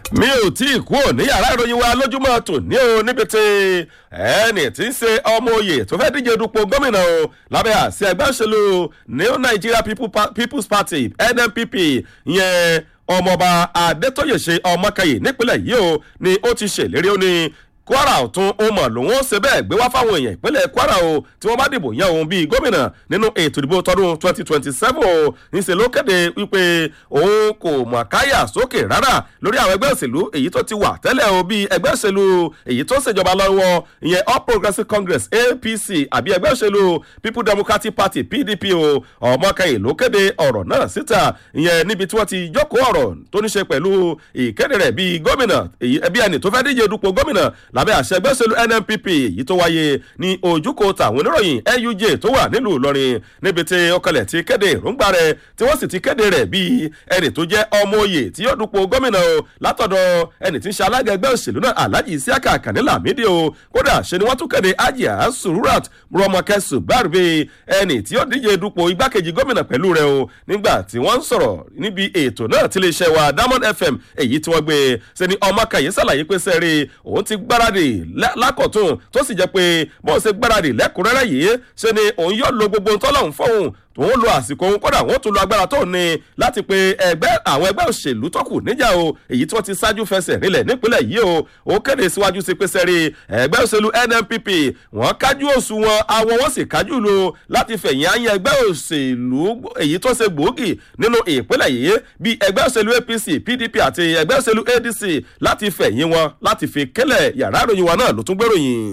mi ò tí ì kúrò ní yàrá ìròyìn wa lójúmọ́ tò ní o níbi tí ẹnì tí ń ṣe ọmọ oyè tó fẹ́ díje dupò gómìnà o lábẹ́ àṣẹ ẹgbẹ́ òṣèlú new nigeria people pa people's party nnpp yẹn ọmọọba adétóyè ṣe ọmọkẹyì nípínlẹ̀ yìí o ni ó ti ṣèlérí ó ní kwara ọ̀tún ó mọ̀ lòun ó ṣe bẹ́ẹ̀ gbé wá fáwọn èèyàn ìpínlẹ̀ kwara o tí wọ́n bá dìbò yan òun bíi gómìnà nínú ètò ìdìbò tọdún twenty twenty seven o níṣẹ́ ló kéde wípé òun kò mọ̀ káyà sókè rárá lórí àwọn ẹgbẹ́ òṣèlú èyí tó ti wà tẹ́lẹ̀ o bíi ẹgbẹ́ òṣèlú èyí tó ṣèjọba lọ́wọ́ ìyẹn all progressives congress apc àbí ẹgbẹ́ òṣèlú people democratic party pdp o ọmọkẹyìn ló kéde ọ̀rọ̀ náà síta ìyẹn níbi tí wọ́n ti jókòó ọ̀rọ̀ tó ní ṣe pẹ̀lú ìkéde rẹ̀ bíi gómìnà ẹbí ẹni tó fẹ́ díje dupò gómìnà lábẹ́ àṣẹ ẹgbẹ́ òṣèlú nnpp èyí tó wáyé ní ojúkò tàwọn oníròyìn nuj tó wà nílùú ìlọrin níbi tí ọkọlẹ̀ ti kéde èròǹgbà rẹ̀ tí wọ́n sì ti kéde rẹ̀ bíi ẹni tó jẹ́ ọmọ oyè tí yóò dupò gómìnà o látọ̀dọ̀ ẹni tí ń ṣe alága ẹgbẹ́ òṣèlú náà alhaji isiaka kanila mídìí o kódà ṣe ni wọ́n tún kéde ajia sururat rọmọkẹ subarbe ẹni tí yóò díje dupò igbákejì gómìnà pẹ̀lú rẹ̀ o nígbà tí wọ́n ń sọ̀rọ̀ níbi ètò náà tí lè ṣe wa diamond fm èyí tí wọ́n gbé ṣe ni ọmọ kàyé sàlàyé pé sẹ́ẹ̀rì òun ti gbáradì lákọ̀tún tó sì jẹ́ pé bó ṣe gbáradì lẹ́kùnrẹ́rẹ́ yìí ṣe ni òun yóò lo gbogbo tọ́lọ́hún fóun tòun lo àsìkò òun kódà wọn tún lo agbára tó ní láti pe ẹgbẹ́ àwọn ẹgbẹ́ òṣèlú tọ́kù níjà o èyí tí wọ́n ti ṣáájú fẹsẹ̀ rinlẹ̀ nípínlẹ̀ yìí o ó kéde síwájú sí pé sẹ́rí ẹgbẹ́ òṣèlú nnpp wọ́n kájú òṣùwọ̀n àwọn wọ́n sì kájú lo láti fẹ̀yìn àyàn ẹgbẹ́ òṣèlú èyí tó ṣe gbòógì nínú ìpínlẹ̀ yìí bí ẹgbẹ́ òṣèlú apc pdp àti ẹgbẹ́ òṣèlú adc láti fẹ̀yìn wọn láti fi kélẹ̀ yàrá ìròyìn wa náà ló tún gbèròyìn.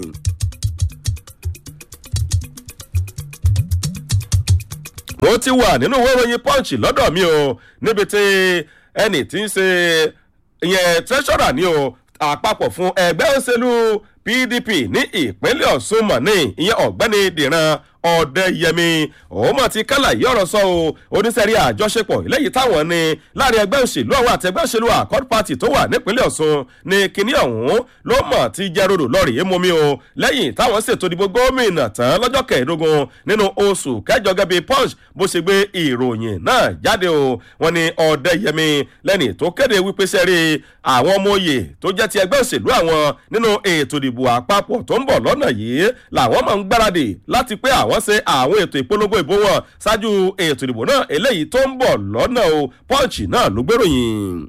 mo ti wà nínú ìwé ìròyìn punch lọ́dọ̀ mi o níbi tí ẹnì tí ń ṣe ìyẹn treasurer ni o àpapọ̀ fún ẹgbẹ́ òṣèlú pdp ní ìpínlẹ̀ ọ̀ṣun mọ̀ ní ìyẹn ọ̀gbẹ́ni dìran ọ̀dẹ́yẹmí òun mọ̀ ti kálà yí ọ̀rọ̀ sọ o oníṣẹ́rí àjọṣepọ̀ eléyìí táwọn ní láàrin ẹgbẹ́ òṣèlú àwọn àti ẹgbẹ́ òṣèlú accord party tó wà nípínlẹ̀ ọ̀ṣun ní kinní ọ̀hún ló mọ̀ ti jẹ́ rodò lọ́ọ̀rì émomi o lẹ́yìn táwọn ṣètò ìdìbò gómìnà tán lọ́jọ́ kẹẹ̀ẹ́dógún nínú oṣù kẹjọ gẹ́gẹ́ bí punch bó ṣe gbé ìròyìn náà jáde o wọn ni ọ̀dẹ́yẹmí lẹ́ni tó kéde wípé sẹ́rí àwọn ọmọ òye tó jẹ́ ti ẹgbẹ́ òṣèlú àwọn nínú ètò ìdìbò àpapọ̀ tó ń bọ̀ lọ́nà yìí làwọn máa ń gbáradì láti pé àwọn ṣe àwọn ètò ìpolongo ìbò wọn ṣáájú ètò ìdìbò náà eléyìí tó ń bọ̀ lọ́nà o pọ́ǹchì náà ló gbèròyìn.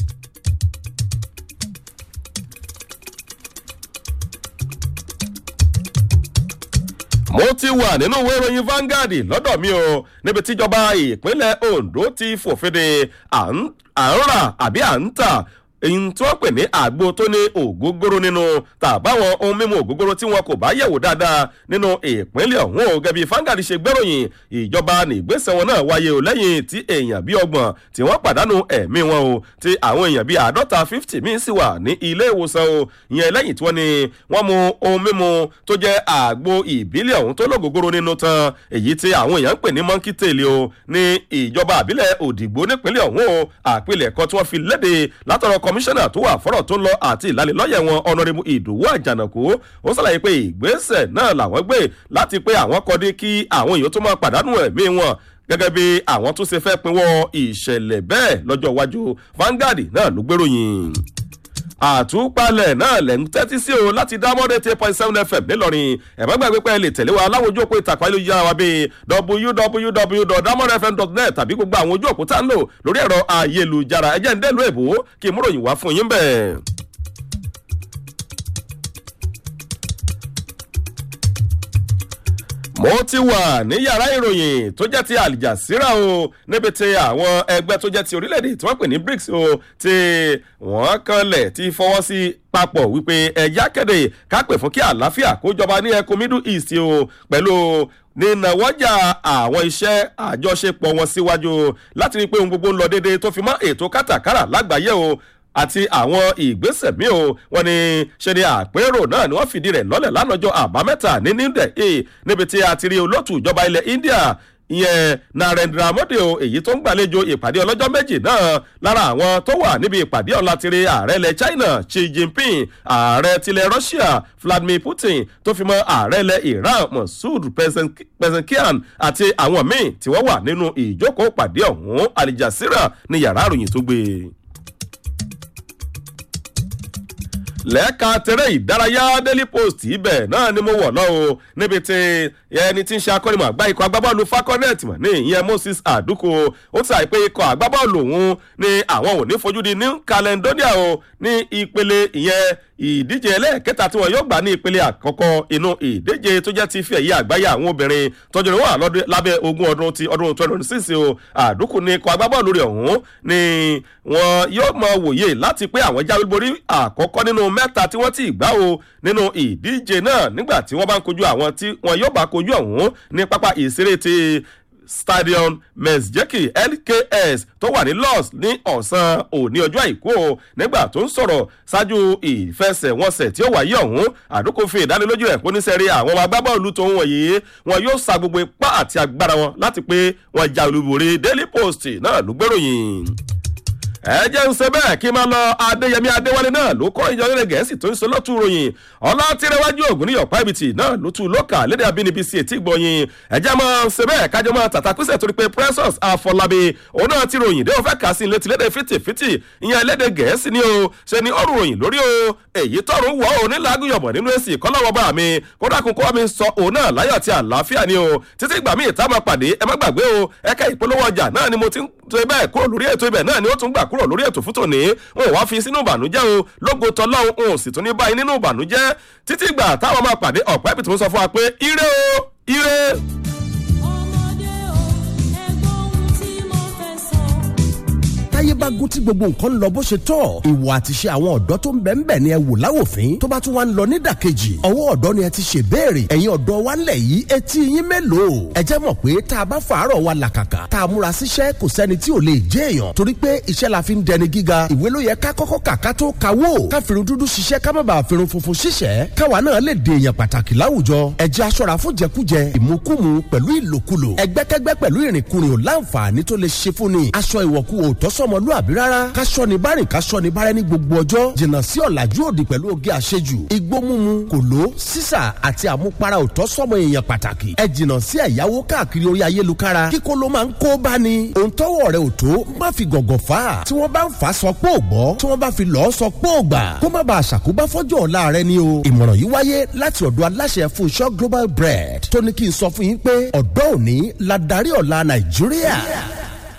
mo ti wà nínú ìwé ìròyìn Vanguard lọ́dọ̀ mi o níbi tíjọba ìpínlẹ̀ Ondo ti fòfin de à ń rà àbí à ń tà èyí tí wọ́n pè ní àgbo tó ní ògógóró nínú tàbáwọn ohun mímu ògógóró tí wọn kò bá yẹ̀wò dáadáa nínú ìpínlẹ̀ ọ̀hún o gẹ́bí fangadi ṣe gbẹ́ròyìn ìjọba nígbésẹ̀ wọn náà wáyé o lẹ́yìn tí èèyàn bíi ọgbọ̀n tí wọ́n pàdánù ẹ̀mí wọn o tí àwọn èèyàn bíi àádọ́ta fifty míì sì wà ní ilé ìwòsàn o ìyẹn lẹ́yìn tí wọ́n ní wọ́n mu ohun mímu tó jẹ́ àgbo ìbílẹ̀ ọ̀hún tó lógógóró nínú tán èyí tí àwọn èèyàn ń pè ní monkey tail o ní ìjọba àbílẹ̀ òdìgbò nípínlẹ̀ ọ̀hún o àpilẹ̀kọ tí wọ́n fi léde látọ̀rọ̀ kọmíṣánná tó wà fọ́rọ̀ tó lọ àti ìlanilọ́yẹ̀ wọn ọ̀nàrẹ́mú ìdòwú àjànàkú ó ṣàlàyé pé ìgbésẹ̀ náà làwọn gbé láti pé àwọn kọ́dí kí àwọn èèyàn tó máa pàdánù ẹ̀mí wọn gẹ́gẹ́ bí àwọn tó ṣe fẹ́ pinwọ́ ìṣẹ̀lẹ̀ bẹ́ẹ̀ lọ́jọ́ iwájú Vanguard náà ló gbèròyìn àtúpalẹ̀ náà lẹ̀ ń tẹ́tí sí o láti dá mọ́dé ten point seven fm nílọrin ẹ̀mọ́ gbàgbé pé ẹ lè tẹ̀lé wa láwọn ojú òpó ìtàkùn ayélujára wa bíi www.damodfm.net tàbí gbogbo àwọn ojú òpó tá ń lò lórí ẹ̀rọ ayélujára ẹ̀jẹ̀ ń dẹ́lu èbó kí n múròyìn wá fún yín bẹ́ẹ̀. mo ti wà ní yàrá ìròyìn tó jẹ́ ti àlìjàsíra o níbi tí àwọn ẹgbẹ́ tó jẹ́ ti orílẹ̀-èdè tí wọ́n pè ní brics o tí wọ́n kanlẹ̀ ti fọwọ́ sí papọ̀ wípé ẹ̀yà kéde kápẹ̀ fún kí àlàáfíà kó jọba ní ẹkùn middle east o pẹ̀lú nínàwọ́jà àwọn iṣẹ́ àjọṣepọ̀ wọn síwájú láti rí i pé ohun gbogbo ń lọ déédéé tó fi mọ́ ètò kátàkárà lágbàáyé o àti àwọn ìgbésẹ̀ míì o wọn ni ṣe ni àpérò náà ni wọ́n fìdí rẹ̀ lọ́lẹ̀ lánàjọ́ àbámẹ́ta ní new delhi níbi tí a ti rí olóòtú ìjọba ilẹ̀ india ìyẹn narendra modi o èyí tó ń gbàlejò ìpàdé ọlọ́jọ́ méjì náà lára àwọn tó wà níbi ìpàdé ọ̀la ti rí ààrẹ ilẹ̀ china xi jinping ààrẹ tilẹ̀ russia vladimir putin tó fi mọ́ ààrẹ ilẹ̀ iran masoud pezeshkian àti àwọn míì tí wọ́n wà nínú ìjókòó ìpàdé ọ̀hún alijasira ní yàrá àròyìn tó gbé e. lẹ́ka tẹ̀rẹ̀ ìdárayá daily post ibẹ̀ náà ni mo wọ̀ lọ o níbi tí ẹni tí ń ṣe akọ́nimọ̀ àgbá ikọ̀ agbábọ́ọ̀lù falconet mọ̀ ní ìyẹn moses àdúkò ó ti sàì pé ikọ̀ agbábọ́ọ̀lù òun ni àwọn ò ní fojú di new caledonia o ní ìpele ìyẹn ìdíje ẹlẹ́ẹ̀kẹta tí wọn yóò gbà ní ìpele àkọ́kọ́ inú ìdíje tó jẹ́ ti fi ẹ̀yẹ àgbáyé àwọn obìnrin tọ́jú rẹ̀ wà lábẹ́ ogún ọdún ti ọdún twenty twenty six o àdúkù ní ikọ̀ agbábọ́ọ̀lù rẹ̀ ọ̀hún ni wọn yóò mọ wòye láti pé àwọn jáwé borí àkọ́kọ́ nínú mẹ́ta tí wọ́n ti gbá o nínú ìdíje náà nígbà tí wọ́n bá ń kojú àwọn tí wọn yóò bá kojú ọ̀hún ní pápá ìṣeré ti stadium mesjeki lks tó wà ní los ní ọ̀sán òní ọjọ́ àìkú o nígbà tó ń sọ̀rọ̀ ṣáájú ìfẹsẹ̀wọnsẹ̀ tí ó wáyé ọ̀hún àdókò fi ìdánilójú ẹ̀ póníṣẹ́rí àwọn ọmọ agbábọ́ọ̀lù tó ń wọ̀nyí wọn yóò sa gbogbo ipá àti agbára wọn láti pé wọn ja olúborí daily post náà ló gbèròyìn ẹ jẹ́ ń ṣe bẹ́ẹ̀ kí n máa lọ adéyẹmí adéwálé náà ló kọ́ ìjọ orílẹ̀ gẹ̀ẹ́sì tó ń sọ lọ́tún ròyìn ọlá tìrẹwájú ògùn ní ọ̀pá ibìtì náà ló tún lókà lédè abínibí sí etí gbọ̀nyìn ẹ jẹ́ máa ṣe bẹ́ẹ̀ kájọ máa tàtà písẹ̀ torí pé precious àfọlábí òun náà ti ròyìn dé òfẹ́ kà sí létí lédè fìtìfìtì ìyẹn lédè gẹ̀ẹ́sì ni o ṣe ni ó ròyìn lórí o èyí tọrùn wọ ò ní lágùyọ̀bọ̀ nínú èsì kọ́lọ́wọ́ bá mi kódà kún kó mi sọ òun náà láyọ̀ àti àlàáfíà ni o títí ìgbà míì tá a máa pàdé ẹ má gbàgbé o ẹ̀ka ìpolówó ọjà náà ni mo ti ń tó ibẹ̀ kúrò lórí ètò ibẹ̀ náà ni ó tún gbà kúrò lórí ètò fún tòní wọn ò wá fi sínú ìbànújẹ́ o lógo tọ́lọ́hún òun sì tún ní báyìí nínú ìbànújẹ́ títí ìgbà táwọn máa pàdé ọ̀pẹ́ ibi tí mo sọ fún wa pé ire o ire. táyé bá gún tí gbogbo nǹkan ń lọ bó ṣe tọ́ ìwà àtiṣe àwọn ọ̀dọ́ tó ń bẹ̀ ń bẹ̀ ni ẹ wò láwòfín tó bá tún wá ń lọ nídàkejì ọwọ́ ọ̀dọ́ ni ẹ ti ṣe béèrè ẹ̀yin ọ̀dọ́ wa ńlẹ̀ yìí etí yín mélòó ẹ jẹ́ mọ̀ pé tá a bá fàárọ̀ wa làkàkà tá a múra síṣẹ́ kò sẹ́ni tí ò lè jẹ́ èèyàn torí pé iṣẹ́ la fi ń dẹni gíga ìwé ló yẹ ká kọ́kọ́ kà ká tó kawó ká fìrun dúdú ṣiṣẹ́ ká má bàa fìrun funfun ṣiṣẹ́ káwa náà lè dè èèyàn pàtàkì láwùjọ ẹ jẹ́ aṣọ́ra fún jẹkújẹ ìmukúmu pẹ̀lú ìlòkulò ẹgbẹ́kẹ́gbẹ́ pẹ̀lú ìrìnkúrìn ò láǹfààní tó lè ṣe fún ni aṣọ ìwọ̀kú ò tọ́sọ́mọlúàbí rárá káṣọ ni bárìn káṣọ ni bárẹ́ ní gbogbo ọjọ́ jìnnà sí ọ̀làjú òdì pẹ̀lú oge àṣejù igbó mímu kòló sísà àti àmupara òtọ́ sọmọ èèyàn pàtàkì ẹ jìnnà sí ẹ̀yáwó káàkiri orí ayélujára kíkó ló máa ń kó bá ní ohun tọ́wọ́ rẹ̀ ò tó má fi gọ̀gọ̀ fà á tí wọ́n bá ń fà á sọ pé ò gbọ́ tí wọ́n bá fi lọ́ọ́ sọ pé ò gbà kó má bàa ṣàkóbá fọ́jọ́ ọ̀la rẹ ni o ìmọ̀ràn yìí wáyé láti ọ̀dọ̀ aláṣẹ Fúnṣọ́ Global Bread tó ní kí n sọ fún yín pé ọ̀dọ́ òní la darí ọ̀la Nàìjíríà. Yeah.